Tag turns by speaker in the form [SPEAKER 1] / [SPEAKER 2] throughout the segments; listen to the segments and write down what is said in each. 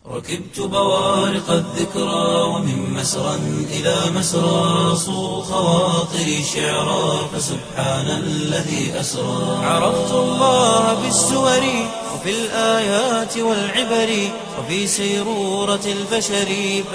[SPEAKER 1] ركبت بوارق الذكرى ومن مسرى إلى مسرى صو خواطري شعرا فسبحان الذي أسرى عرفت الله بالسور وفي الآيات والعبر وفي سيرورة البشر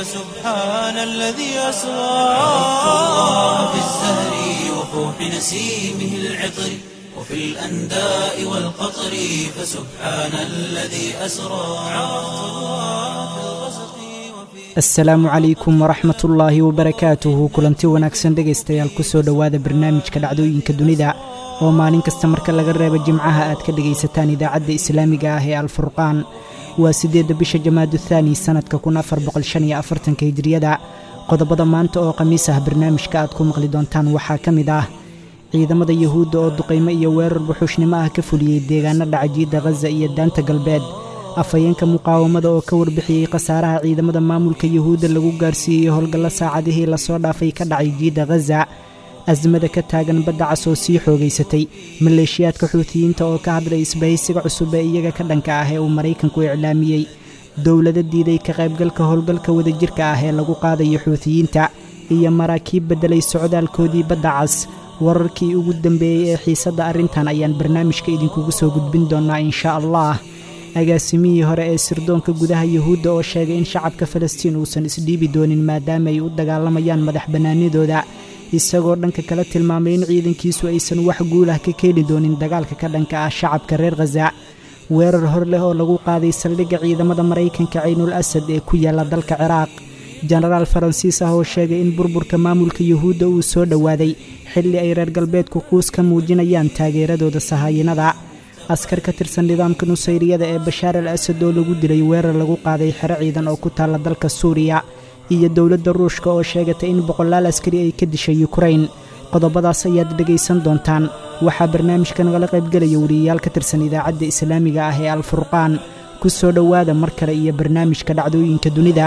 [SPEAKER 1] فسبحان الذي أسرى عرفت الله بالزهر وفوح نسيمه العطر وفي الأنداء والقطر فسبحان الذي أسرى عرفت الله في الغسق وفي
[SPEAKER 2] asalaamu calaykum waraxmat ullaahi wabarakaatuhu kulanti wanaagsan dhegaystayaal kusoo dhowaada barnaamijka dhacdooyinka dunida oo maalin kasta marka laga reebo jimcaha aad ka dhegaysataan idaacadda islaamiga ah ee alfurqaan waa siddeedda bisha jamaadu thaani sannadka kun afar boqolshan iyo afartanka hijriyada qodobada maanta oo khamiis ah barnaamijka aad ku maqli doontaan waxaa ka mid ah ciidamada yuhuudda oo duqaymo iyo weerar buxuushnimo ah ka fuliyey deegaano dhacajiidda khaza iyo daanta galbeed afhayeenka muqaawamada oo ka warbixiyey khasaaraha ciidamada maamulka yuhuudda lagu gaarsiiyey howlgallo saacadihii lasoo dhaafay ka dhacay jiidda khaza asmada ka taagan badda cas oo sii xoogaysatay maleeshiyaadka xuutiyiinta oo ka hadlay isbahaysiga cusub ee iyaga ka dhanka ah ee uu maraykanku iclaamiyey dowlado diiday ka qaybgalka howlgalka wadajirka ah ee lagu qaadayo xuutiyiinta iyo maraakiib beddelay socdaalkoodii badda cas wararkii ugu dambeeyey ee xiisadda arrintan ayaan barnaamijka idinkugu soo gudbin doonnaa insha allah agaasimihii hore ee sirdoonka gudaha yuhuudda oo sheegay in shacabka falastiin uusan isdhiibi doonin maadaama ay u dagaalamayaan madax bannaanidooda isagoo dhanka kale tilmaamay in ciidankiisu aysan wax guulah ka keeni doonin dagaalka ka dhanka ah shacabka reer khaza weerar hor leh oo lagu qaaday saldhigga ciidamada maraykanka caynul asad ee ku yaalla dalka ciraaq jenaraal faransiis ah oo sheegay in burburka maamulka yuhuudda uu soo dhowaaday xilli ay reer galbeedku quus ka muujinayaan taageeradooda sahaayinada askar ka tirsan nidaamka nusayriyada ee bashaar al asad oo lagu dilay weerar lagu qaaday xero ciidan oo ku taalla dalka suuriya iyo dowladda ruushka oo sheegatay in boqolaal askari ay ka dishay yukrain qodobadaas ayaad dhegaysan doontaan waxaa barnaamijka nagala qaybgelaya wariyayaal ka tirsan idaacadda islaamiga ah ee alfurqaan ku soo dhowaada mar kale iyo barnaamijka dhacdooyinka dunida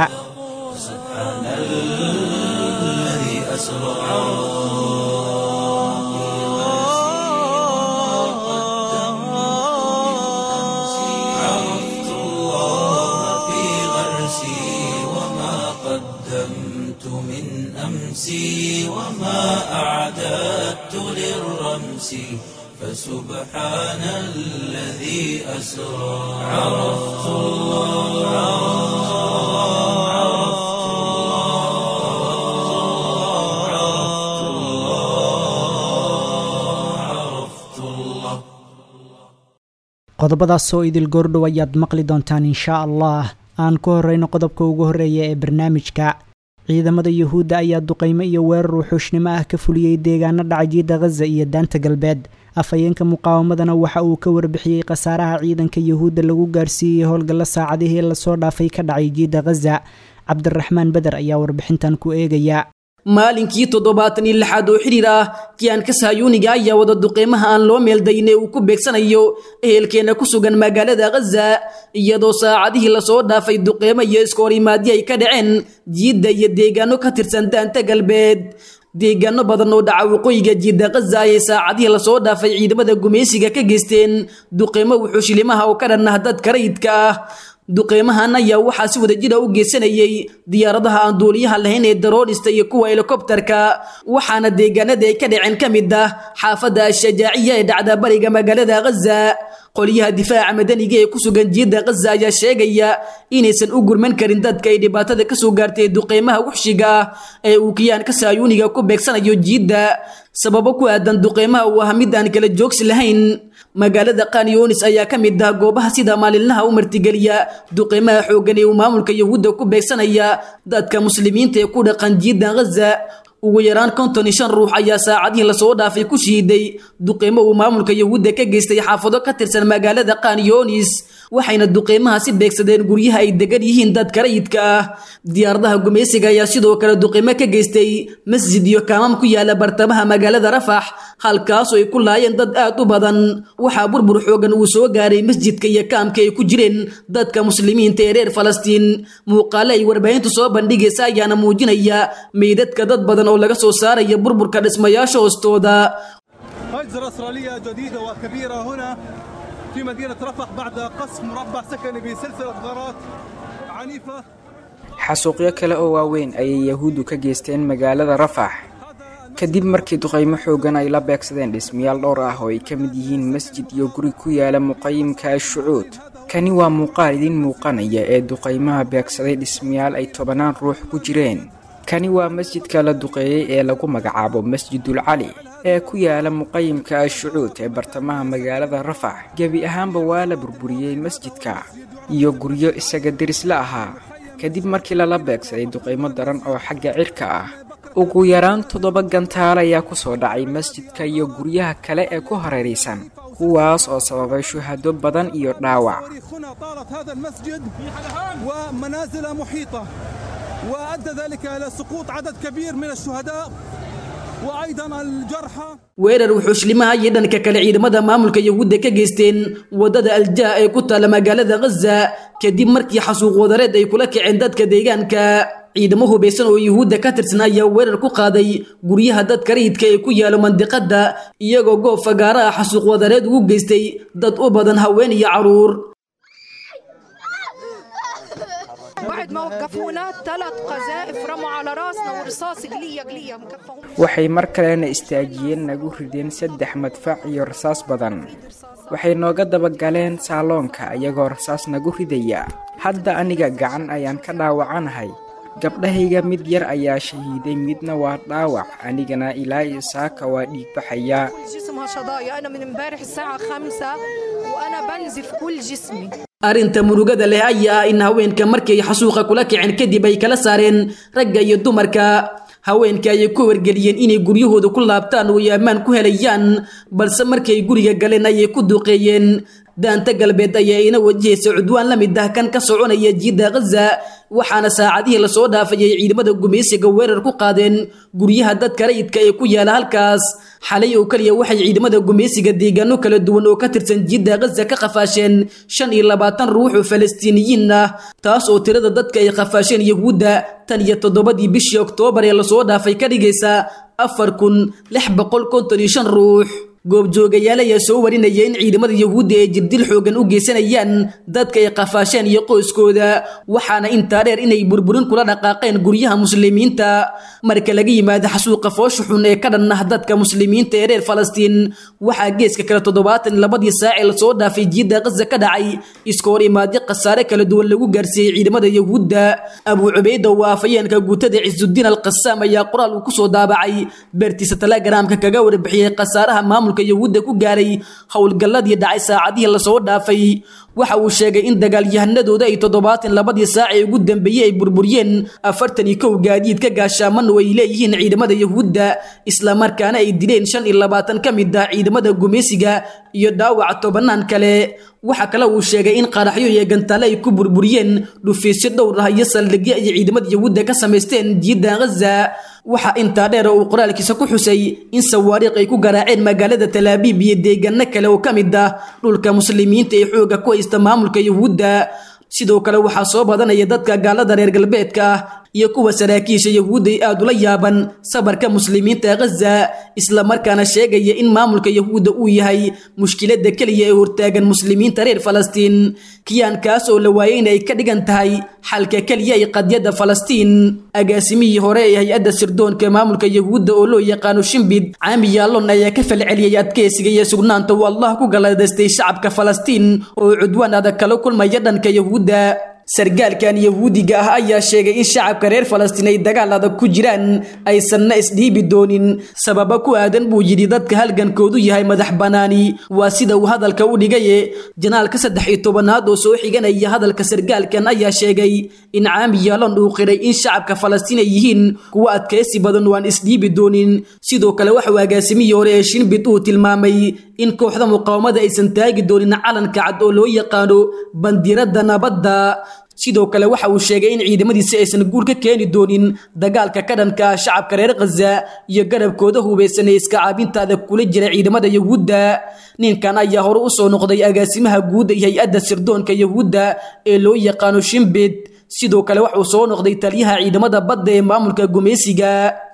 [SPEAKER 1] سبحان الذي أسرى عرفت الله في غرسي وما قدمت من أمسي وما أعددت للرمس فسبحان الذي أسرى عرفت الله عرفت الله عرفت الله
[SPEAKER 2] qodobadaasoo idil goordhow ayaad maqli doontaan inshaa allah aan ku horrayno qodobka ugu horreeya ee barnaamijka ciidamada yuhuudda ayaa duqaymo iyo weerar wuxuushnimo ah ka fuliyey deegaano dhacajiidda khaza iyo daanta galbeed afhayeenka muqaawamadana waxa uu ka warbixiyey khasaaraha ciidanka yuhuudda lagu gaarsiiyey howlgallo saacadihii lasoo dhaafay ka dhacay jiidda khaza cabdiraxmaan beder ayaa warbixintan ku eegaya
[SPEAKER 3] maalinkii toddobaatan iyo lixaad oo xidhiir ah kiyaanka sahyuuniga ayaa wada duqeymaha aan loo meeldayn ee uu ku beegsanayo ehelkeena ku sugan magaalada khaza iyadoo saacadihii lasoo dhaafay duqeymo iyo iskoorimaadyo ay ka dhaceen jiidda iyo deegaano ka tirsan daanta galbeed deegaano badan oo dhaca waqooyiga jiidda khaza ayay saacadihii lasoo dhaafay ciidamada gumaysiga ka geysteen duqeymo wuxuushilimaha oo ka dhan ah dadka rayidka ah duqeymahan ayaa waxaa si wadajira u geysanayay diyaaradaha aan duuliyaha lahayn ee daroodhista iyo kuwa helikobterka waxaana deegaanada ay ka dhaceen ka mid ah xaafadda ashajaaciya ee dhacda bariga magaalada khaza qolyaha difaaca madaniga ee ku sugan jiidda khaza ayaa sheegaya inaysan u gurman karin dadka ay dhibaatada kasoo gaartay duqeymaha wuxshiga ah ee uu kiyaanka saayuuniga ku beegsanayo jiidda sababo ku aadan duqeymaha uu ah mid aan kala joogsi lahayn magaalada kanyonis ayaa ka mid ah goobaha sida maalinlaha u martigeliya duqeymaha xooggan ee uu maamulka yuhuudda ku beegsanaya dadka muslimiinta ee ku dhaqan jiidda khaza ugu yaraan konton iyo shan ruux ayaa saacadihii lasoo dhaafay ku shiiday duqeymo uu maamulka yuhuudda ka geystay xaafado ka tirsan magaalada kanyonis waxayna duqeymaha si beegsadeen guryaha ay degan yihiin dadka rayidka ah diyaaradaha gumaysiga ayaa sidoo kale duqeymo ka geystay masjid iyo kaamam ku yaala bartamaha magaalada rafax halkaasoo ay ku laayeen dad aad u badan waxaa burbur xoogan uu soo gaaray masjidka iyo kaamka ay ku jireen dadka muslimiinta ee reer falastiin muuqaale ay warbaahintu soo bandhigaysa ayaana muujinaya meydadka dad badan oo laga soo saaraya burburka dhismayaasha hoostooda
[SPEAKER 4] هجرة إسرائيلية جديدة وكبيرة هنا في مدينة رفح بعد قصف مربع سكني بسلسلة غارات عن عنيفة
[SPEAKER 5] xasuuqyo kale oo waaweyn ayay yahuuddu ka geysteen magaalada rafax kadib markii duqaymo xoogan ay la beegsadeen dhismayaal dhowr ah oo ay ka mid yihiin masjid iyo guri ku yaala muqayimka ashucuud kani waa muuqaal idiin muuqanaya ee duqaymaha beegsaday dhismayaal ay tobanaan ruux ku jireen kani waa masjidka la duqeeyey ee lagu magacaabo masjidul cali ee ku yaala muqayimka ashucuud ee bartamaha magaalada rafax gebi ahaanba waa la burburiyey masjidka iyo guryo isaga derisla ahaa kadib markii lala beegsaday duqaymo daran oo xagga cirka ah ugu yaraan toddoba gantaal ayaa ku soo dhacay masjidka iyo guryaha kale ee ku hareeraysan kuwaas oo sababay shuhado badan iyo dhaawac
[SPEAKER 4] هنا طالت هذا المسجد ومنازل محيطة وأدى ذلك إلى سقوط عدد كبير من الشهداء وأيضا الجرحى
[SPEAKER 3] weerar wuxuushlimaha iyo dhanka kale ciidamada maamulka yahuudda ka geysteen wadada aljaa ee ku taalla magaalada ghaza kadib markii xasuuq wadareed ay kula kaceen dadka deegaanka ciidamo hubaysan oo yuhuudda ka tirsan ayaa weerar ku qaaday guryaha dadka rayidka ee ku yaalo mandiqadda iyagoo goob fagaaraha xasuuq wadareed ugu geystay dad u badan haween iyo caruur
[SPEAKER 6] بعد ما وقفونا ثلاث قذائف رموا على راسنا ورصاص قلية قلية مكفهم
[SPEAKER 5] waxay mar kalena istaajiyeen nagu rideen saddex madfac iyo rasaas badan waxay nooga dabagaleen saaloonka iyagoo rasaas nagu ridaya hadda aniga gacan ayaan ka dhaawacanahay gabdhahayga mid yar ayaa shahiiday midna waa dhaawac anigana ilaa iyo saaka waa dhiigbaxayaa
[SPEAKER 6] جسمها شظايا أنا من امبارح الساعة خمسة وأنا بنزف كل جسمي
[SPEAKER 3] arrinta murugada leh ayaa ah in haweenka markay xasuuqa kula kaceen kadib ay kala saareen ragga iyo dumarka haweenka ayay ku wargeliyeen inay guryahooda ku laabtaan oo ay ammaan ku helayaan balse markay guriga galeen ayay ku duqeeyeen daanta galbeed ayaa ina wajahaysa cudwaan la mid ah kan ka soconaya jiidda ghaza waxaana saacadihii lasoo dhaafayay ciidamada gumaysiga weerar ku qaadeen guryaha dadka rayidka ee ku yaala halkaas xalay oo keliya waxay ciidamada gumaysiga deegaano kala duwan oo ka tirsan jiidda ghaza ka qafaasheen shan iyo labaatan ruux oo falastiiniyiin ah taas oo tirada dadka ay qafaasheen yahuudda tan iyo toddobadii bishii oktoobar ee lasoo dhaafay ka dhigaysa afar kun lix boqol konton iyo shan ruux goobjoogayaal ayaa soo warinaya in ciidamada yahuudda ay jirdil xoogan u geysanayaan dadka ay qafaasheen iyo qoyskooda waxaana intaa dheer inay burburin kula dhaqaaqeen guryaha muslimiinta marka laga yimaado xasuuqa foosha xun ee ka dhan ah dadka muslimiinta ee reer falastiin waxaa geeska kale toddobaatan iyo labadii saac ee lasoo dhaafay jiidda ghaza ka dhacay iska hor imaadyo khasaare kala duwan lagu gaarsiiyey ciidamada yahuudda abuu cubayda oo afayeenka guutada cisudiin alqasaam ayaa qoraal uu kusoo daabacay beertiisa telegaraamka kaga warbixiyey khasaaraha maamulka yahuudda ku gaaray howlgalladii dhacay saacadihii lasoo dhaafay waxa uu sheegay in dagaalyahanadooda ay toddobaatan labadii saac ee ugu dambeeyey ay burburiyeen afartan iyo kow gaadiid ka gaashaaman oo ay leeyihiin ciidamada yahuudda islamarkaana ay dileen shan iyo labaatan ka mid ah ciidamada gumaysiga iyo dhaawaca tobanaan kale waxa kale uu sheegay in qaraxyo iyo gantaale ay ku burburiyeen dhufiisyo dhowr ah iyo saldhigyo ay ciidamada yahuudda ka samaysteen jiidda ghaza waxaa intaa dheer oo uu qoraalkiisa ku xusay in sawaariikh ay ku garaaceen magaalada talaabiib iyo deegaano kale oo ka mid ah dhulka muslimiinta ee xooga ku haysta maamulka yahuudda sidoo kale waxaa soo badanaya dadka gaalada reer galbeedka ah iyo kuwa saraakiisha yahuudda ay aad ula yaaban sabarka muslimiinta ghaza islamarkaana sheegaya in maamulka yahuudda uu yahay mushkiladda keliya ee hortaagan muslimiinta reer falastiin kiyaankaas oo la waayay in ay ka dhigan tahay xalka keliya ay qadyadda falastiin agaasimihii hore ee hay-adda sirdoonka maamulka yahuudda oo loo yaqaano shimbid caami yaallon ayaa ka falceliyey adkeysiga iyo sugnaanta uu allah ku galladaystay shacabka falastiin oo cudwaan adag kala kulmaya dhanka yahuudda sargaalkan yahuudiga ah ayaa sheegay in shacabka reer falastiin ay dagaal adag ku jiraan aysanna isdhiibi doonin sababa ku aadan buu yidhi dadka halgankoodu yahay madax banaani waa sida uu hadalka u dhigaye janaalka saddex iyo tobanaad oo soo xiganaya hadalka sargaalkan ayaa sheegay in caami yaalon uu qiray in shacabka falastiin ay yihiin kuwo adkaysi badan oo aan isdhiibi doonin sidoo kale waxauu agaasimihii hore ee shinbid uu tilmaamay in kooxda muqaawamada aysan taagi doonin calanka cad oo loo yaqaano bandiradda nabadda sidoo kale waxa uu sheegay in ciidamadiisi aysan guul ka keeni doonin dagaalka ka dhanka ah shacabka reer khaza iyo garabkooda hubaysan ee iska caabinta adag kula jira ciidamada yahuudda ninkan ayaa hore u soo noqday agaasimaha guud iyo hay-adda sirdoonka yahuudda ee loo yaqaano shimbid sidoo kale waxauu soo noqday taliyaha ciidamada badda ee maamulka gumaysiga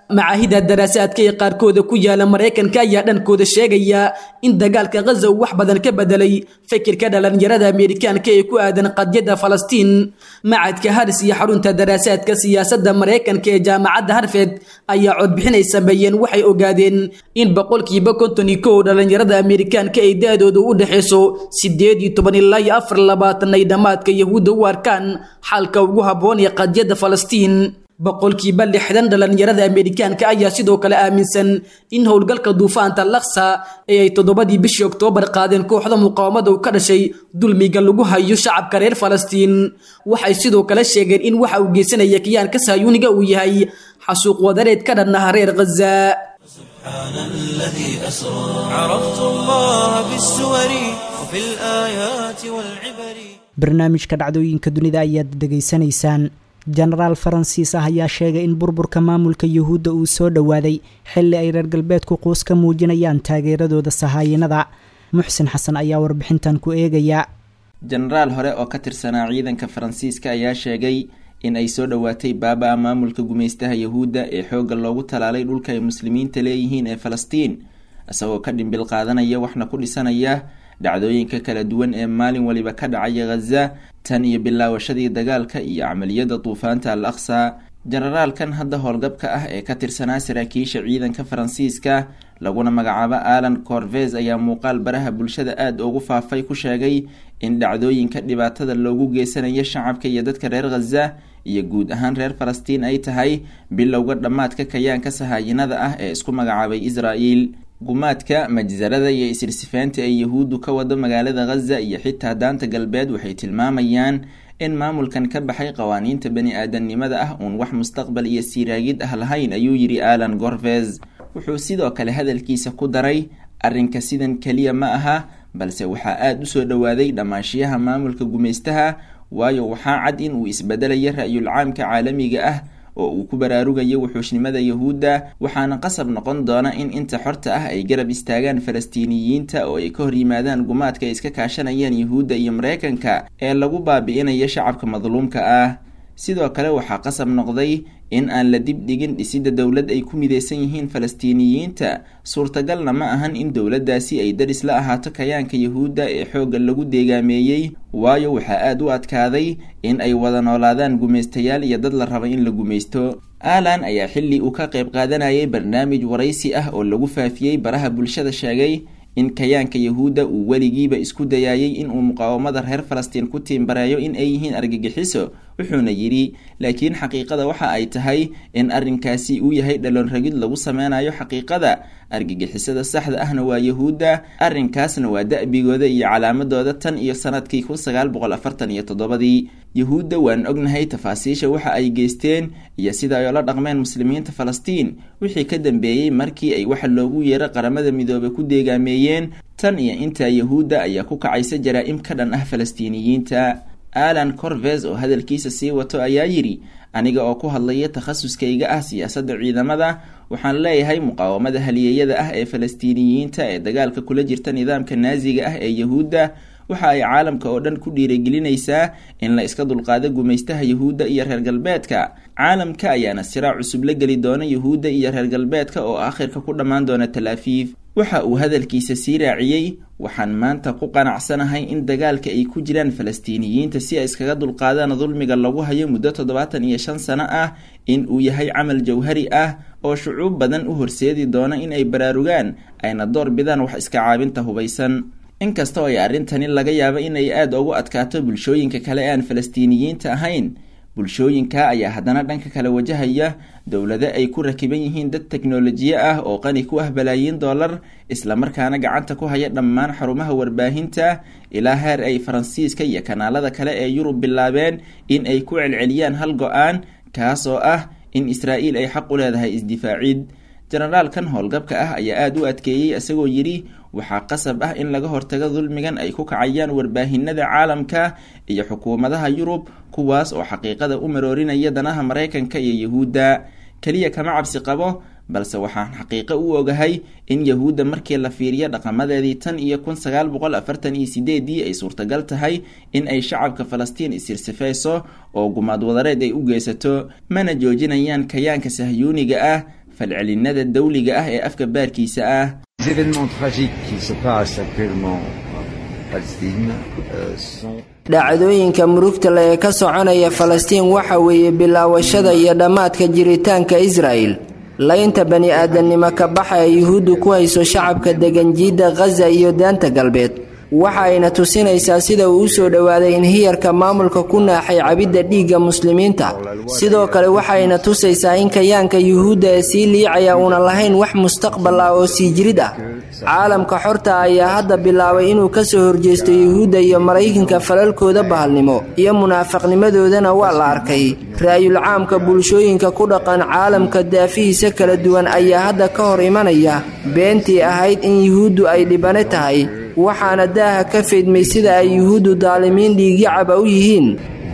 [SPEAKER 3] macaahida daraasaadka ee qaarkooda ku yaala maraykanka ayaa dhankooda sheegaya in dagaalka khaza uu wax badan ka bedelay fikirka dhalinyarada ameerikaanka ee ku aadan qadyada falastiin macadka haris iyo xarunta daraasaadka siyaasadda maraykanka ee jaamacadda harfed ayaa codbixin ay sameeyeen waxay ogaadeen in boqolkiiba konton iyo kow dhalinyarada ameerikaanka ay da-dooda u dhexayso sideed iyo toban ilaa iyo afar labaatan ay dhammaadka yahuudda u arkaan xalka ugu habboon ee qadyada falastiin boqolkiiba lixdan dhalinyarada ameerikaanka ayaa sidoo kale aaminsan in howlgalka duufaanta laksa ee ay toddobadii bishii oktoobar qaadeen kooxda muqaawamada u ka dhashay dulmiga lagu hayo shacabka reer falastiin waxay sidoo kale sheegeen in waxa uu geysanaya kiyaanka saayuuniga uu yahay xasuuq wadareed ka dhan ah reer khaza
[SPEAKER 1] سبحان الذي أسرى عرفت الله بالسور وفي الآيات والعبر
[SPEAKER 2] barnaamijka dhacdooyinka dunida ayaad dhegaysanaysaan jenaraal faransiis ah ayaa sheegay in burburka maamulka yuhuudda uu soo dhowaaday xilli ay reer galbeedku quus ka muujinayaan taageeradooda sahaayinada muxsin xasan ayaa warbixintan ku eegaya
[SPEAKER 7] jenaraal hore oo ka tirsanaa ciidanka faransiiska ayaa sheegay in ay soo dhowaatay baaba-a maamulka gumaystaha yuhuudda ee xoogga loogu talaalay dhulka ay muslimiinta leeyihiin ee falastiin isagoo ka dhimbil qaadanaya waxna ku dhisanaya dhacdooyinka kala duwan ee maalin waliba ka dhacaya khaza tan iyo bilaawashadii dagaalka iyo camaliyadda duufaanta al aqsa jenaraalkan hadda howlgabka ah ee ka tirsanaa saraakiisha ciidanka faransiiska laguna magacaabo alan corves ayaa muuqaal baraha bulshada aada ugu faafay ku sheegay in dhacdooyinka dhibaatada loogu geysanayo shacabka iyo dadka reer khaza iyo guud ahaan reer falastiin ay tahay bilowga dhammaadka kayaanka sahaayinada ah ee isku magacaabay israel gumaadka majsarada iyo isirsifeynta ee yahuuddu ka wado magaalada khaza iyo xitaa daanta galbeed waxay tilmaamayaan in maamulkan ka baxay qawaaniinta bani aadamnimada ah uun wax mustaqbal iyo siiraagid ah lahayn ayuu yidhi alan gorves wuxuu sidoo kale hadalkiisa ku daray arrinka sidan keliya ma aha balse waxaa aada u soo dhowaaday dhammaanshiyaha maamulka gumaystaha waayo waxaa cad in uu isbedelayo ra-yul caamka caalamiga ah oo uu ku baraarugayo wuxuushnimada yahuudda waxaana qasab noqon doona in inta xorta ah ay garab istaagaan falastiiniyiinta oo ay ka hor yimaadaan gumaadka ay iska kaashanayaan yahuudda iyo mareykanka ee lagu baabi'inayo shacabka madluumka ah sidoo kale waxaa qasab noqday in aan la dib dhigin dhisidda dowlad ay ku mideysan yihiin falastiiniyiinta suurtagalna ma ahan in dowladdaasi ay daris la ahaato kayaanka yahuudda ee xoogga lagu deegaameeyey waayo waxaa aada u adkaaday in ay wada noolaadaan gumaystayaal iyo dad la raba in la gumaysto alan ayaa xilli uu ka qayb qaadanayay barnaamij waraysi ah oo lagu faafiyey baraha bulshada sheegay in kayaanka yahuudda uu weligiiba isku dayaayey inuu muqaawamada reer falastiin ku tiimbareeyo in ay yihiin argagixiso wuxuuna yidhi laakiin xaqiiqada waxa ay tahay in arrinkaasi uu yahay dhaloonragid lagu sameynayo xaqiiqada argagixisada saxda ahna waa yahuudda arrinkaasna waa da-bigooda iyo calaamadooda tan iyo sanadkii kun sagaal boqol afartan iyo toddobadii yahuudda waan ognahay tafaasiisha waxa ay geysteen iyo sida ay ola dhaqmeen muslimiinta falastiin wixii ka dambeeyey markii ay waxa loogu yeero qaramada midoobay ku deegaameeyeen tan iyo intaa yahuudda ayaa ku kacaysa jaraa-im ka dhan ah falastiiniyiinta alan corves oo hadalkiisa sii wato ayaa yidhi aniga oo ku hadlaya takhasuskayga ah siyaasadda ciidamada waxaan leeyahay muqaawamada haliyeeyada ah ee falastiiniyiinta ee dagaalka kula jirta nidaamka naasiga ah ee yahuudda waxa ay caalamka oo dhan ku dhiirigelinaysaa in la iska dulqaado gumaystaha yahuudda iyo reer galbeedka caalamka ayaana siraa cusub la geli doona yahuudda iyo reer galbeedka oo aakhirka ku dhammaan doona talaafiif waxa uu hadalkiisa sii raaciyey waxaan maanta ku qanacsanahay in dagaalka ay ku jiraan falastiiniyiinta si ay iskaga dulqaadaan dulmiga lagu hayo muddo toddobaatan iyo shan sano ah in uu yahay camal jawhari ah oo shucuub badan u horseedi doona in ay baraarugaan ayna door bidaan wax iska caabinta hubaysan inkasta oo ay arrintani laga yaabo inay aada ugu adkaato bulshooyinka kale ee aan falastiiniyiinta ahayn bulshooyinka ayaa haddana dhanka kale wajahaya dowlado ay ku rakiban yihiin dad teknolojiye ah oo qani ku ah balaayiin dollar islamarkaana gacanta ku haya dhammaan xarumaha warbaahinta ilaa heer ay faransiiska iyo kanaalada kale ee yurub bilaabeen in ay ku celceliyaan hal go-aan kaas oo ah in israa'iil ay xaq u leedahay isdifaacid jenaraalkan howlgabka ah ayaa aada u adkeeyey isagoo yidhi waxaa qasab ah in laga hortago dulmigan ay ku kacayaan warbaahinada caalamka iyo xukuumadaha yurub kuwaas oo xaqiiqada u maroorinaya danaha maraykanka iyo yahuudda keliya kama cabsi qabo balse waxaan xaqiiqo u ogahay in yahuudda markii la fiiriyo dhaqamadeedii tan iyo kun sagaal boqol afartan iyo sideedii ay suurtagal tahay in ay shacabka falastiin isirsifayso oo gumaad wadareed ay u geysato mana joojinayaan kayaanka sahyuuniga ah falcelinada dawliga ah ee afka baarkiisa ah
[SPEAKER 8] dhacdooyinka murugta le ee ka soconaya falastiin waxa weeye bilaawashada iyo dhammaadka jiritaanka israa'el laynta bani aadamnimo ka baxa ee yuhuuddu ku hayso shacabka degan jiidda khaza iyo daanta galbeed waxa ayna tusinaysaa sida uu u soo dhowaaday inhiyarka maamulka ku naaxay cabidda dhiigga muslimiinta sidoo kale waxayna tusaysaa in kayaanka yuhuudda ee sii liicaya uuna lahayn wax mustaqbal ah oo sii jirid ah caalamka xorta ayaa hadda bilaabay inuu ka soo horjeesto yuhuudda iyo maraykanka falalkooda bahalnimo iyo munaafaqnimadoodana waa la arkay ra'yul caamka bulshooyinka ku dhaqan caalamka daafihiisa kala duwan ayaa hadda ka hor imanaya beentii ahayd in yuhuuddu ay dhibane tahay waxaana daaha ka feydmay sida ay yuhuuddu daalimiin dhiigyacaba u yihiin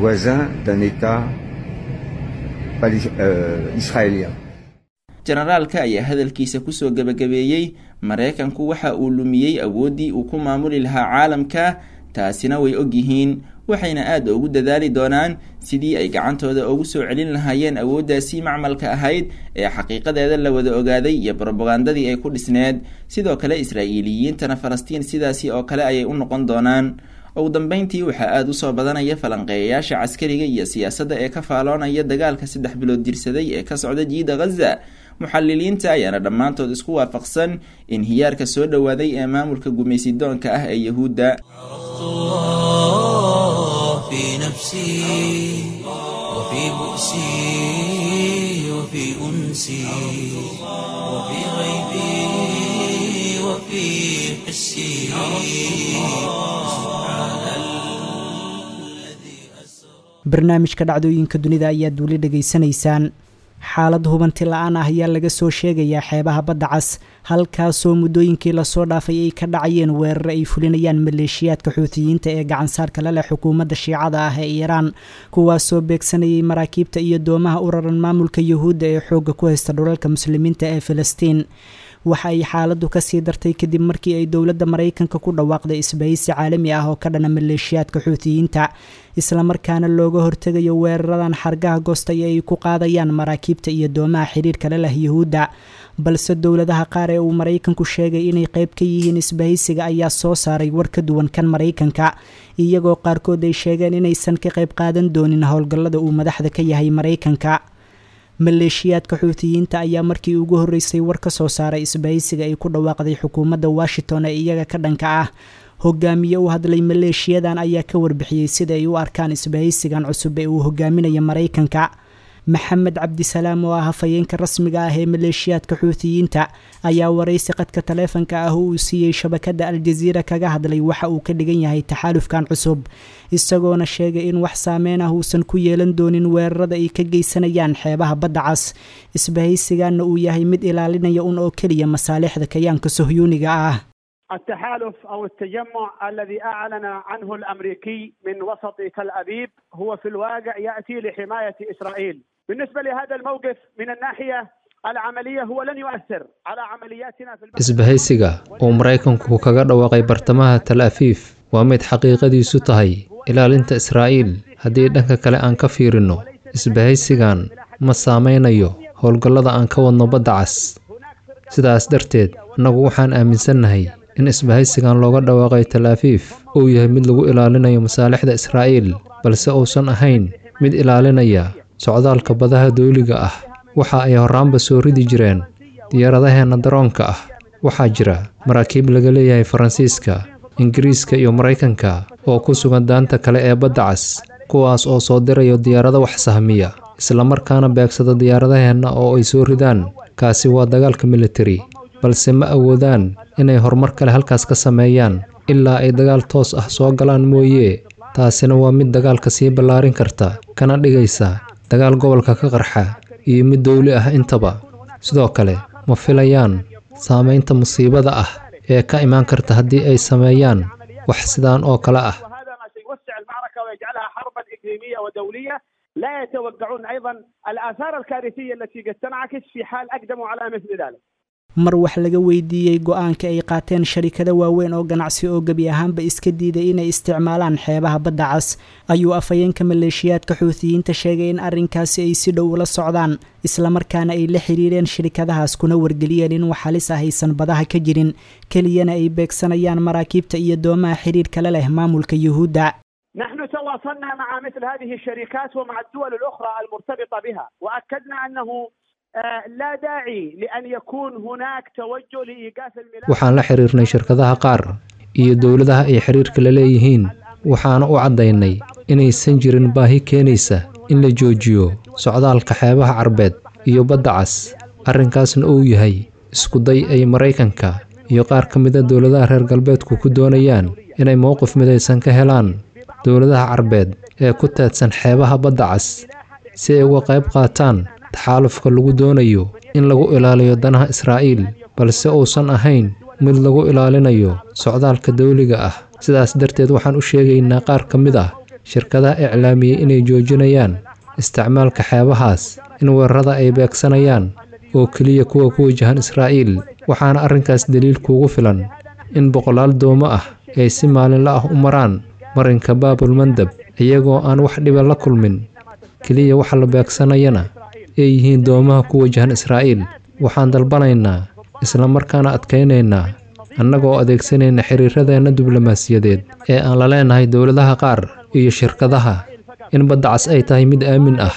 [SPEAKER 7] jenaraalka ayaa hadalkiisa kusoo gebagabeeyey maraykanku waxa uu lumiyey awooddii uu ku maamuli lahaa caalamka taasina way og yihiin waxayna aad ugu dadaali doonaan sidii ay gacantooda ugu soo celin lahaayeen awooddaasii macmalka ahayd ee xaqiiqadeeda la wada ogaaday iyo brobagandadii ay ku dhisneed sidoo kale israa'iiliyiintana falastiin sidaasi oo kale ayay u noqon doonaan ugu dambeyntii waxaa aada usoo badanaya falanqeeyayaasha caskariga iyo siyaasadda ee ka faaloonaya dagaalka saddex bilood jirsaday ee ka socda jiida khaza muxaliliinta ayaana dhammaantood isku waafaqsan in hiyaarka soo dhowaaday ee maamulka gumaysidoonka ah ee yahuudda
[SPEAKER 1] في نفسي وفي بؤسي وفي أنسي وفي غيبي وفي حسي
[SPEAKER 2] barnaamijka dhacdooyinka dunida ayaad weli dhegaysanaysaan xaalad hubanti la-aan ah ayaa laga soo sheegayaa xeebaha badda cas halkaasoo muddooyinkii lasoo dhaafay ay ka dhacayeen weerar ay fulinayaan maleeshiyaadka xuutiyiinta ee gacansaarka la leh xukuumadda shiicada ah ee iiraan kuwaasoo beegsanayay maraakiibta iyo doomaha u raran maamulka yuhuudda ee xoogga ku haysta dhulalka muslimiinta ee filistiin waxa ay xaaladdu kasii dartay kadib markii ay dowladda maraykanka ku dhawaaqday isbahaysi caalami ah oo ka dhana maleeshiyaadka xuutiyiinta islamarkaana looga hortegayo weeraradan xargaha goostay ee ay ku qaadayaan maraakiibta iyo doomaha xiriirka la leh yuhuudda balse dowladaha qaar ee uu maraykanku sheegay inay qayb ka yihiin isbahaysiga ayaa soo saaray war ka duwan kan maraykanka iyagoo qaarkood ay sheegeen inaysan ka qayb qaadan doonin howlgallada uu madaxda ka yahay maraykanka maleeshiyaadka xuutiyiinta ayaa markii ugu horreysay war ka soo saaray isbahaysiga ay ku dhawaaqday xukuumadda washington ee iyaga ka dhanka ah hogaamiye u hadlay maleeshiyadan ayaa ka warbixiyey sida ay u arkaan isbahaysigan cusub ee uu hogaaminayo maraykanka maxamed cabdisalaam oo ah hafayeenka rasmiga ah ee maleeshiyaadka xuutiyiinta ayaa waraysi qadka taleefanka ah oo uu siiyey shabakadda aljaziira kaga hadlay waxa uu ka dhigan yahay taxaalufkan cusub isagoona sheegay in wax saameyn ah uusan ku yeelan doonin weerarada ay ka geysanayaan xeebaha badda cas isbahaysiganna uu yahay mid ilaalinaya un oo keliya masaalixda kayaanka sohyuuniga ah
[SPEAKER 9] التحالف او التجمع الذي اعلن عنه الامريكي من وسط تل ابيب هو في الواقع ياتي لحمايه اسرائيل. بالنسبه لهذا الموقف من الناحيه العمليه هو لن يؤثر على عملياتنا في
[SPEAKER 10] isbahaysiga uu maraykanku kaga dhawaaqay bartamaha tal afiif waa mid xaqiiqadiisu tahay ilaalinta israa'iil haddii dhanka kale aan ka fiirinno isbahaysigan ma saameynayo howlgallada aan ka wadno badda cas sidaas darteed annagu waxaan aaminsannahay in isbahaysigan looga dhawaaqay tal afiif uu yahay mid lagu ilaalinayo masaalixda israa'iil balse uusan ahayn mid ilaalinaya socdaalka badaha dawliga ah waxa ay horraanba soo ridi jireen diyaaradaheenna daroonka ah waxaa jira maraakiib laga leeyahay faransiiska ingiriiska iyo maraykanka oo ku sugan daanta kale ee badda cas kuwaas oo soo dirayo diyaarado wax sahmiya islamarkaana beegsada diyaaradaheenna oo ay soo ridaan kaasi waa dagaalka militari balse ma awoodaan inay horumar kale halkaas ka sameeyaan ilaa ay dagaal toos ah soo galaan mooye taasina waa mid dagaalka sii ballaarin karta kana dhigaysa dagaal gobolka ka qarxa iyo mid dowli ah intaba sidoo kale ma filayaan saamaynta musiibada ah ee ka imaan karta haddii ay sameeyaan wax sidaan oo kale ah
[SPEAKER 9] لا يتوقعون ايضا الاثار الكارثيه التي قد تنعكس في حال اقدموا على مثل ذلك.
[SPEAKER 2] mar wax laga weydiiyey go-aanka ay qaateen sharikado waaweyn oo ganacsi oo gebi ahaanba iska diiday inay isticmaalaan xeebaha badda cas ayuu afhayeenka maleeshiyaadka xuutiyiinta sheegay in arrinkaasi ay si dhow ula socdaan islamarkaana ay la xiriireen shirikadahaas kuna wargeliyeen in wax halis ah aysan badaha ka jirin keliyana ay beegsanayaan maraakiibta iyo doomaha xiriirkala leh maamulka yuhuudda
[SPEAKER 9] نحن تواصلنا مع مثل هذه الشركات ومع الدول الأخرى المرتبطة بها وأكدنا أنه لا داعي لأن يكون هناك توجه لإيقاف الملاحة
[SPEAKER 10] waxaan la xiriirnay shirkadaha qaar iyo dowladaha ay xiriirka la leeyihiin waxaana u caddaynay inaysan jirin baahi keenaysa in la joojiyo socdaalka xeebaha carbeed iyo badda cas arrinkaasna uu yahay iskuday ay maraykanka iyo qaar ka mida dowladaha reer galbeedku ku doonayaan inay mowqif midaysan ka helaan dowladaha carbeed ee ku teedsan xeebaha badda cas si ay uga qayb qaataan taxaalufka lagu doonayo in lagu ilaaliyo danaha israa'iil balse uusan ahayn mid lagu ilaalinayo socdaalka dawliga ah sidaas darteed waxaan u sheegaynaa qaar ka mid ah shirkadaha iclaamiyey inay joojinayaan isticmaalka xeebahaas in weerarada ay beegsanayaan oo keliya kuwa ku wajahan israa'iil waxaana arrinkaas daliil kuugu filan in boqolaal doomo ah ay si maalinla ah u maraan marinka baabulmandab iyagoo aan wax dhiba la kulmin keliya waxa la beegsanayana ay yihiin doomaha ku wajahan israa'iil waxaan dalbanaynaa islamarkaana adkaynaynaa annagoo adeegsanayna xiriiradeenna diblomaasiyadeed ee aan la leenahay dowladaha qaar iyo shirkadaha in badda cas ay tahay mid aamin ah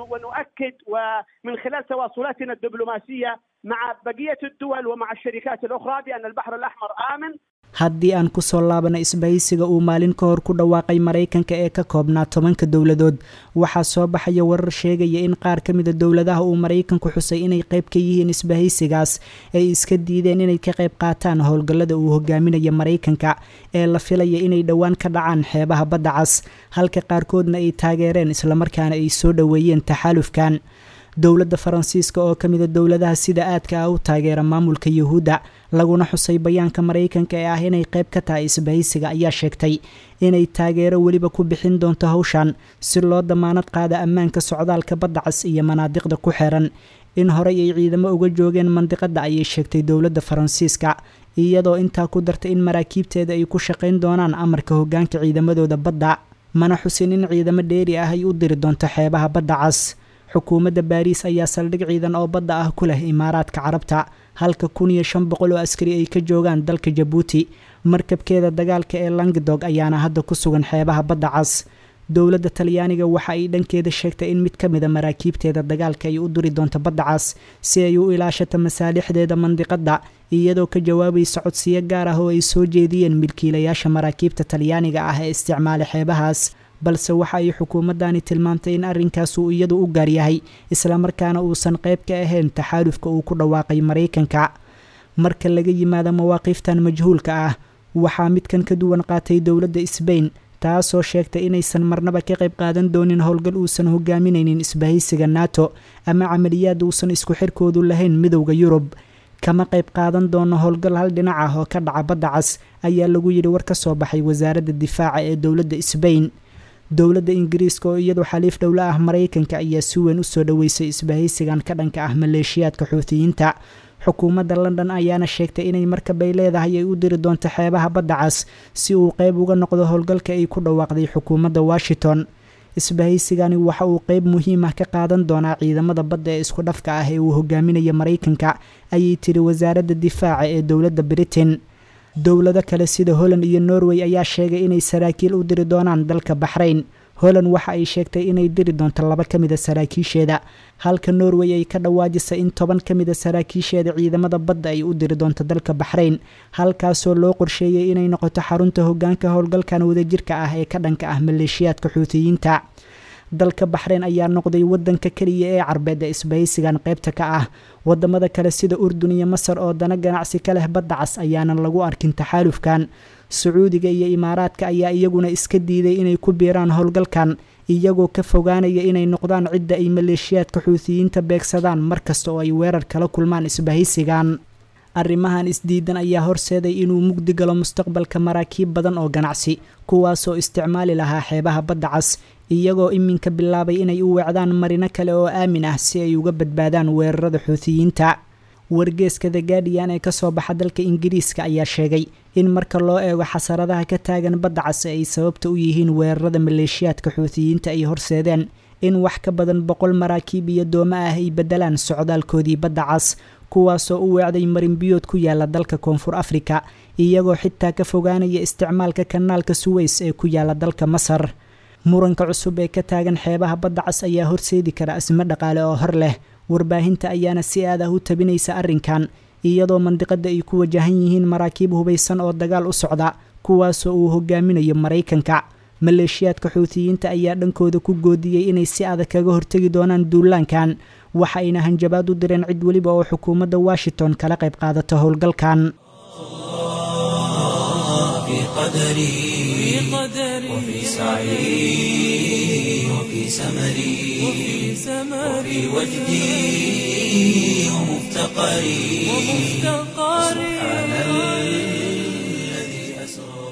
[SPEAKER 9] ونؤكد ومن خلال تواصلاتنا الدبلوماسية مع بقية الدول ومع الشركات الأخرى بأن البحر الأحمر آمن
[SPEAKER 2] haddii aan ku soo laabana isbahaysiga uu maalin ka hor ku dhawaaqay maraykanka ee ka koobnaa tobanka dowladood waxaa soo baxaya warar sheegaya in qaar ka mida dowladaha uu maraykanku xusay inay qayb ka yihiin isbahaysigaas ay iska diideen inay ka qayb qaataan howlgallada uu hogaaminayo maraykanka ee la filaya inay dhowaan ka dhacaan xeebaha badda cas halka qaarkoodna ay taageereen islamarkaana ay soo dhoweeyeen taxaalufkan dowladda faransiiska oo ka mida dowladaha sida aadka ah u taageera maamulka yuhuudda laguna xusay bayaanka maraykanka ee ah inay qayb ka tahay isbahaysiga ayaa sheegtay inay taageero weliba ku bixin doonto hawshan si loo damaanad qaada ammaanka socdaalka badda cas iyo manaadiqda ku xeeran in horey ay ciidamo uga joogeen mandiqadda ayay sheegtay dowladda faransiiska iyadoo intaa ku dartay in maraakiibteeda ay ku shaqayn doonaan amarka hoggaanka ciidamadooda badda mana xusin in ciidamo dheeri ah ay u diri doonto xeebaha badda cas xukuumadda baariis ayaa saldhig ciidan oo badda ah ku leh imaaraadka carabta halka kun iyo shan boqol oo askari ay ka joogaan dalka jabuuti markabkeeda dagaalka ee langdog ayaana hadda ku sugan xeebaha badda cas dowladda talyaaniga waxa ay dhankeeda sheegtay in mid ka mida maraakiibteeda dagaalka ay u duri doonto badda cas si ay u ilaashato masaalixdeeda mandiqadda iyadoo ka jawaabaysa codsiyo gaar ah oo ay soo jeediyeen milkiilayaasha maraakiibta talyaaniga ah ee isticmaala xeebahaas balse waxa ay xukuumaddani tilmaamtay in arrinkaas uu iyadu u gaar yahay islamarkaana uusan qayb ka ahayn taxaalufka uu ku dhawaaqay maraykanka marka laga yimaado mawaaqiiftan majhuulka ah waxaa midkan ka duwan qaatay dowladda sbain taasoo sheegtay inaysan marnaba ka qayb qaadan doonin howlgal uusan hogaaminaynin isbahaysiga nato ama camaliyaad uusan isku xirkoodu lahayn midowda yurub kama qayb qaadan doono howlgal hal dhinac ah oo ka dhaca badda cas ayaa lagu yidhi war ka soo baxay wasaaradda difaaca ee dowladda sbain dowladda ingiriiska oo iyadu xaliif dhowla ah maraykanka ayaa si weyn u soo dhoweysay isbahaysigan ka dhanka ah maleeshiyaadka xuutiyiinta xukuumadda london ayaana sheegtay inay markabay leedahay ay u diri doonto xeebaha badda cas si uu qayb uga noqdo howlgalka ay ku dhawaaqday xukuumadda washington isbahaysigani waxa uu qayb muhiim ah ka qaadan doonaa ciidamada badda ee isku dhafka ah ee uu hogaaminayo maraykanka ayay tiri wasaaradda difaaca ee dowladda britain dowlado kale sida holland iyo norway ayaa sheegay inay saraakiil u diri doonaan dalka baxrayn holland waxa ay sheegtay inay diri doonto laba ka mida saraakiisheeda halka norway ay ka dhawaajisay in toban ka mida saraakiisheeda ciidamada badda ay u diri doonto dalka baxrayn halkaasoo loo qorsheeyey inay noqoto xarunta hogaanka howlgalkan wadajirka ah ee ka dhanka ah maleeshiyaadka xuutiyiinta dalka baxrayn ayaa noqday wadanka keliya ee carbeed ee isbahaysigan qaybta ka ah wadamada kale sida urdun iyo masar oo dana ganacsi ka leh badda cas ayaanan lagu arkin taxaalufkan sacuudiga iyo imaaraadka ayaa iyaguna iska diiday inay ku biiraan howlgalkan iyagoo ka fogaanaya inay noqdaan cidda ay maleeshiyaadka xuutiyiinta beegsadaan markasta oo ay weerar kala kulmaan isbahaysigan arrimahan isdiidan ayaa horseeday inuu mugdi galo mustaqbalka maraakiib badan oo ganacsi kuwaasoo isticmaali lahaa xeebaha badda cas iyagoo iminka bilaabay inay u weecdaan marino kale oo aamin ah si ay uga badbaadaan weerarada xuutiyiinta wargeeska the guardian ee kasoo baxa dalka ingiriiska ayaa sheegay in marka loo eego xasaradaha ka taagan badda cas ay sababta u yihiin weerarada maleeshiyaadka xuutiyiinta ay horseedeen in wax ka badan boqol maraakiib iyo doomo ah ay bedelaan socdaalkoodii badda cas kuwaasoo u weecday marinbiyood ku yaala dalka koonfur afrika iyagoo xitaa ka fogaanaya isticmaalka kanaalka suweys ee ku yaala dalka masar muranka cusub ee ka taagan xeebaha badda cas ayaa horseedi kara asmo dhaqaale oo hor leh warbaahinta ayaana si aad ah u tabinaysa arrinkan iyadoo mandiqada ay ku wajahan yihiin maraakiib hubaysan oo dagaal u socda kuwaasoo uu hogaaminayo maraykanka maleeshiyaadka xuutiyiinta ayaa dhankooda ku goodiyey inay si adag kaga hortegi doonaan duulaankan waxa ayna hanjabaad u direen cid weliba oo xukuumadda washington kala qayb qaadato howlgalkan
[SPEAKER 1] في قدري وفي سعي وفي سمري وفي وجدي ومفتقري سبحان الذي أسرى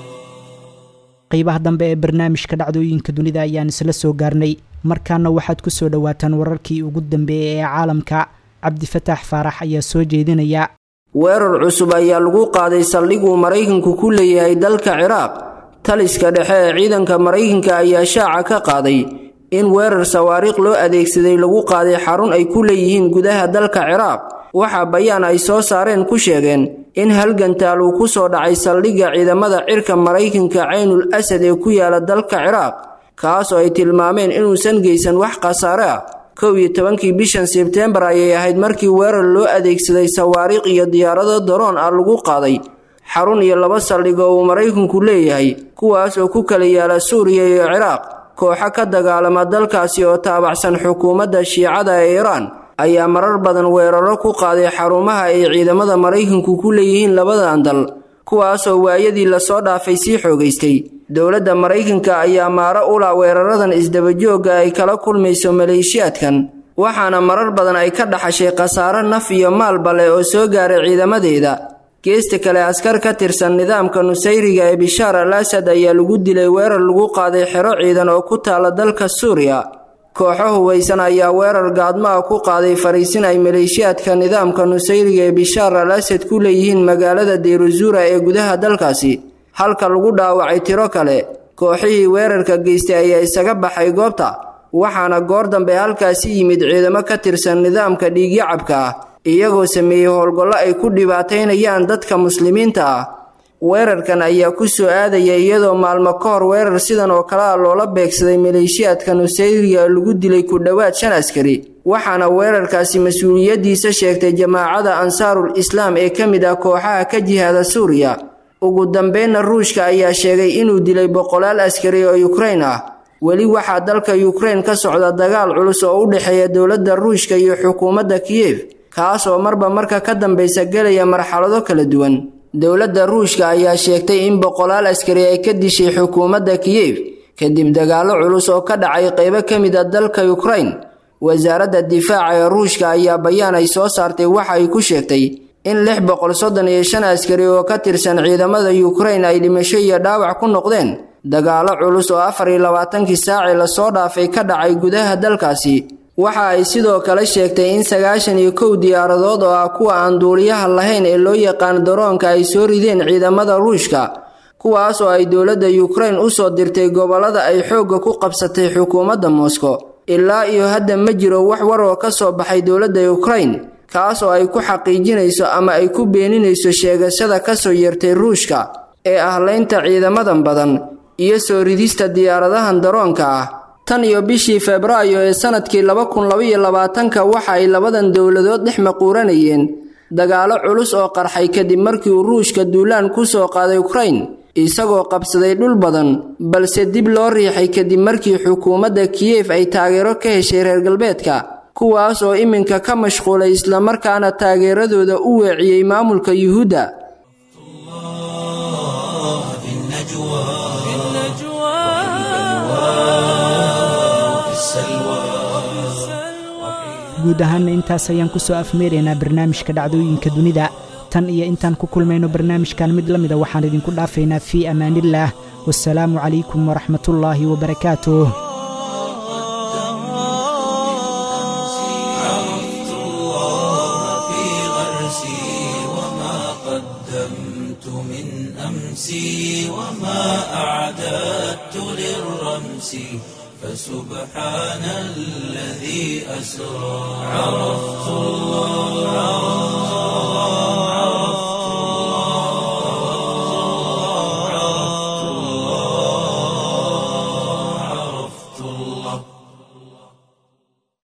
[SPEAKER 2] qeybaha dambe ee barnaamijka dhacdooyinka dunida ayaan isla soo gaarnay markaana waxaad ku soo dhowaataan wararkii ugu dambeeyey ee caalamka cabdifataax faarax ayaa soo jeedinaya
[SPEAKER 8] weerar cusub ayaa lagu qaaday saldhiguu maraykanku ku leeyahay dalka ciraaq taliska dhexe ee ciidanka maraykanka ayaa shaaca ka qaaday in weerar sawaariikh loo adeegsaday lagu qaaday xarun ay ku leeyihiin gudaha dalka ciraaq waxaa bayaan ay soo saareen ku sheegeen in halgantaal uu ku soo dhacay saldhigga ciidamada cirka maraykanka caynul asad ee ku yaala dalka ciraaq kaasoo ay tilmaameen inuusan geysan wax khasaare ah kow iyo tobankii bishan sebteembar ayay ahayd markii weerar loo adeegsaday sawaariikh iyo diyaarado daroon ah lagu qaaday xarun iyo laba saldhig oo uu maraykanku leeyahay kuwaas oo ku kala yaala suuriya iyo ciraaq kooxo ka dagaalama dalkaasi oo taabacsan xukuumadda shiicada ee iiraan ayaa marar badan weeraro ku qaaday xarumaha ay ciidamada maraykanku ku leeyihiin labadan dal kuwaasoo waayadii lasoo dhaafay sii xoogaystay dowladda maraykanka ayaa maaro ula weeraradan isdabajoogga ay kala kulmayso maleeshiyaadkan waxaana marar badan ay ka dhaxashay khasaare naf iyo maalba leh oo soo gaaray ciidamadeeda geesta kale askar ka tirsan nidaamka nusayriga ee bishaar al asad ayaa lagu dilay weerar lagu qaaday xero ciidan oo ku taala dalka suuriya kooxo hubaysan ayaa weerar gaadmo ah ku qaaday fariisin ay maleeshiyaadka nidaamka nusayriga ee bishaar al asad ku leeyihiin magaalada deyruzuura ee gudaha dalkaasi halka lagu dhaawacay tiro kale kooxihii weerarka geystay ayaa isaga baxay goobta waxaana goor dambe halkaasi yimid ciidamo ka tirsan nidaamka dhiigyacabka ah iyagoo sameeyey howlgallo ay ku dhibaataynayaan dadka muslimiinta ah weerarkan ayaa ku soo aadaya iyadoo maalmo ka hor weerar sidan oo kale ah loola beegsaday maleeshiyaadka nusayriga lagu dilay ku dhowaad shan askari waxaana weerarkaasi mas-uuliyaddiisa sheegtay jamaacada ansaarul islaam ee ka mid ah kooxaha ka jihaada suuriya ugu dambeynna ruushka ayaa sheegay inuu dilay boqolaal askari oo yukrain ah weli waxaa dalka yukrain ka socda dagaal culus oo u dhexeeya dowladda ruushka iyo xukuumadda kiyef kaas oo marba marka ka dambaysa gelaya marxalado kala duwan dowladda ruushka ayaa sheegtay in boqolaal askari ay ka dishay xukuumadda kiyef kadib dagaallo culus oo ka dhacay qaybo ka mid a dalka yukrain wasaaradda difaaca ee ruushka ayaa bayaan ay soo saartay waxa ay ku sheegtay in lix boqol soddon iyo shan askari oo ka tirsan ciidamada yukrain ay dhimasho iyo dhaawac ku noqdeen dagaallo culus oo afar iyo labaatankii saacii lasoo dhaafay ka dhacay gudaha dalkaasi waxa ay sidoo kale sheegtay in sagaashan iyo kow diyaaradood oo ah kuwa aan duuliyaha lahayn ee loo yaqaan daroonka ay soo rideen ciidamada ruushka kuwaas oo ay dowladda yukrain u soo dirtay gobollada ay xoogga ku qabsatay xukuumadda moskow ilaa iyo hadda ma jiro wax war oo ka soo baxay dowladda yukrain kaas oo ay ku xaqiijinayso ama ay ku beeninayso sheegashada ka soo yeertay ruushka ee ahlaynta ciidamadan badan iyo soo ridista diyaaradahan daroonka ah tan iyo bishii febraayo ee sanadkii laba kun labaiyo labaatanka waxa ay labadan dowladood dhex maquuranayeen dagaallo culus oo qarxay kadib markii uu ruushka duulaan ku soo qaaday ukrain isagoo qabsaday dhul badan balse dib loo riixay kadib markii xukuumadda kiyef ay taageero ka heshay reer galbeedka kuwaas oo iminka ka mashquulay islamarkaana taageeradooda u weeciyey maamulka yuhuudda
[SPEAKER 2] guud ahaanna intaas ayaan ku soo afmeeraynaa barnaamijka dhacdooyinka dunida tan iyo intaan ku kulmayno barnaamijkan mid la mida waxaan idinku dhaafaynaa fii amaaniillaah wasalaamu calaykum waraxmatullaahi wabarakaatuh
[SPEAKER 1] نفسي وما أعددت للرمس فسبحان الذي أسرى عرفت الله